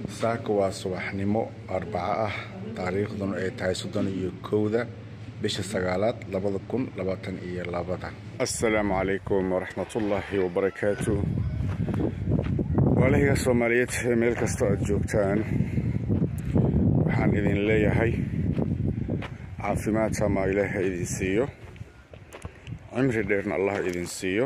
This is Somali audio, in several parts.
saaka waa subaxnimo arbaco ah taariikhduna ay tahay soddon iyo kowda bisha sagaalaad labada kun labaatan iyo labada assalaamu calaykum waraxmatullaahi wabarakaatu waalahiga soomaaliyeed ee meel kastoo aad joogtaan waxaan idin leeyahay caafimaad sama ilaah ha idin siiyo cimri dheerna allah idin siiyo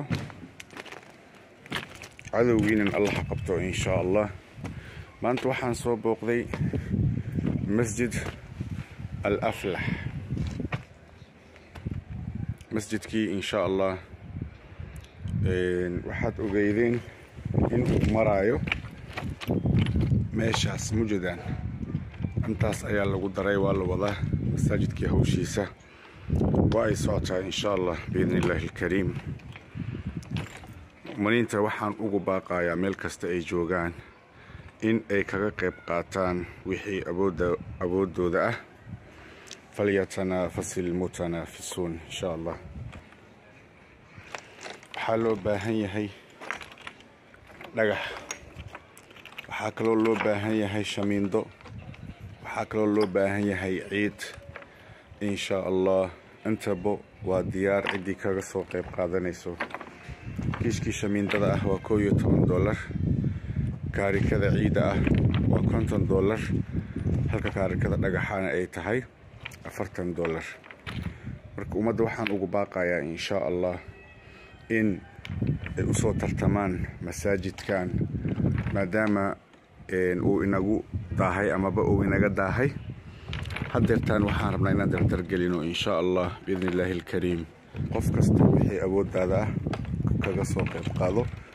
cadowgiinan allah qabto inshaa allah maanta waxaan soo booqday masjid al aflax masjidkii inshaa allah waxaad ogeydeen inuu maraayo meeshaas mujadaan intaas ayaa lagu daray waa la wadaa masaajidkii hawshiisa waa ay socotaa inshaa allah biidni illaahi alkariim mu'miniinta waxaan ugu baaqayaa meel kasta ay joogaan in ay kaga qayb qaataan wixii awooddooda ah falyatanaafasil ilmutanaafisuun inshaa allah waxaa loo baahan yahay dhagax waxaa kaloo loo baahan yahay shamiindo waxaa kaloo loo baahan yahay ciid inshaa allah intaba waa diyaar ciddii kaga soo qayb qaadanayso kiishkii shamiindada ah waa koo iyo toban dollar kaarikada ciidda ah waa konton dollar halka kaarikada dhagaxaana ay tahay afartan dollar marka ummadda waxaan ugu baaqayaa inshaa allah in ay u soo tartamaan masaajidkan maadaama uu inagu daahay amaba uu inaga daahay haddeertaan waxaan rabnaa inaan dardargelino inshaa allah biidni illaahi alkariim qof kasta wixii awooddaada ah kaga soo qayb qaado